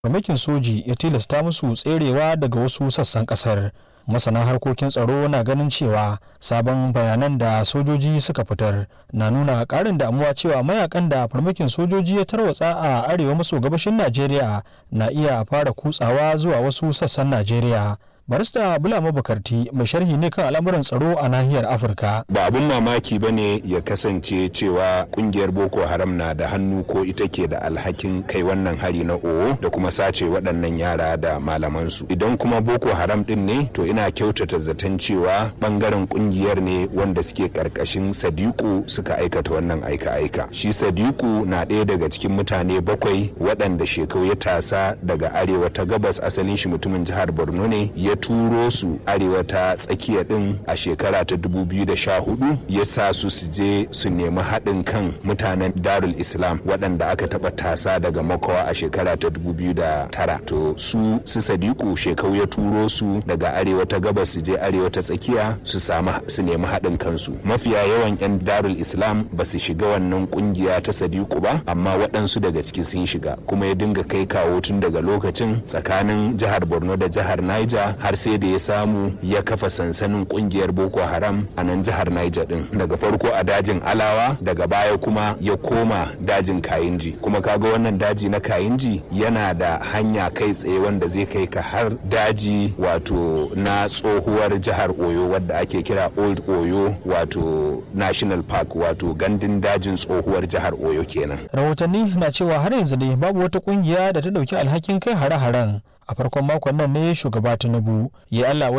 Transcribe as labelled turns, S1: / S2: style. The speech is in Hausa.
S1: farmakin soji ya tilasta musu tserewa daga wasu sassan kasar masana harkokin tsaro na ganin cewa sabon bayanan da sojoji suka fitar na nuna karin damuwa cewa mayakan da farmakin sojoji ya tarwatsa a arewa maso gabashin najeriya na iya fara kutsawa zuwa wasu sassan najeriya barista bulama bukarti mai sharhi ne kan al'amuran tsaro a nahiyar afirka
S2: ba abun mamaki ba ne ya kasance cewa kungiyar boko haram na da hannu ko ita ke da alhakin kai wannan hari na owo da kuma sace waɗannan yara da malamansu idan kuma boko haram din ne to ina kyautata zaton cewa bangaren kungiyar ne wanda suke karkashin sadiku suka aikata wannan aika-aika shi sadiku na ɗaya daga cikin mutane bakwai waɗanda shekau ya tasa daga arewa ta gabas asalin shi mutumin jihar borno ne ya turo su arewa ta tsakiya din a shekara ta 2014 ya sa su su je su nemi haɗin kan mutanen darul islam waɗanda aka taɓa tasa daga makawa a shekara ta 2009 to su su sadiku shekau ya turo su daga arewa ta gabas su je arewa ta tsakiya su samu su nemi haɗin kansu mafiya yawan 'yan darul islam ba su shiga wannan kungiya ta sadiku ba amma waɗansu daga ciki sun shiga kuma ya dinga kai kawo tun daga lokacin tsakanin jihar borno da jihar niger har sai da ya samu ya kafa sansanin kungiyar boko haram a nan jihar niger din daga farko a dajin alawa daga baya kuma ya koma dajin kayinji kuma kaga wannan daji na kayinji yana da hanya kai tsaye wanda zai kai ka har daji wato na tsohuwar jihar oyo wadda ake kira old oyo wato national park wato gandun dajin tsohuwar jihar oyo kenan
S1: rahotanni na cewa har yanzu dai babu wata kungiya da ta dauki alhakin kai hare-haren a farkon makon nan ne shugaba tinubu ya allah